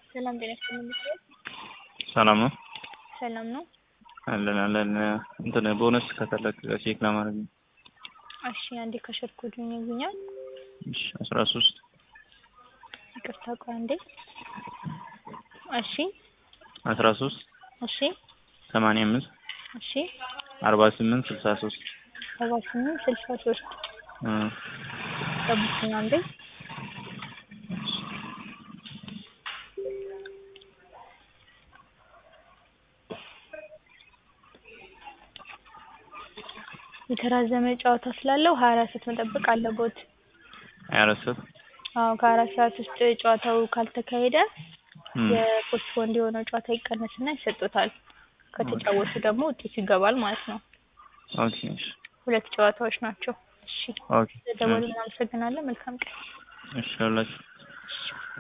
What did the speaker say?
ሰላም ጤና ይስጥልኝ። ሰላም ነው ሰላም ነው። አለን አለን። እንትን ቦነስ ከተለቀቀ ቼክ ለማድረግ ነው። እሺ አንዴ ከሸር ኮዱን ይጉኛል። እሺ አስራ ሶስት ይቅርታ ቆይ አንዴ። እሺ አስራ ሶስት እሺ ሰማንያ አምስት እሺ አርባ ስምንት ስልሳ ሶስት ሰባ ስምንት ስልሳ ሶስት ጠብቁኝ አንዴ። የተራዘመ ጨዋታ ስላለው ሀያ አራት ሰዓት መጠበቅ አለቦት። ሀያ አራት ሰዓት አዎ ከሀያ አራት ሰዓት ውስጥ ጨዋታው ካልተካሄደ የፖስትፖንድ የሆነው ጨዋታ ይቀነስና ይሰጡታል። ከተጫወቱ ደግሞ ውጤቱ ይገባል ማለት ነው። ኦኬ እሺ ሁለት ጨዋታዎች ናቸው። እሺ ኦኬ ደወሉ። እናመሰግናለን። መልካም ቀን። እሺ ሁላችሁ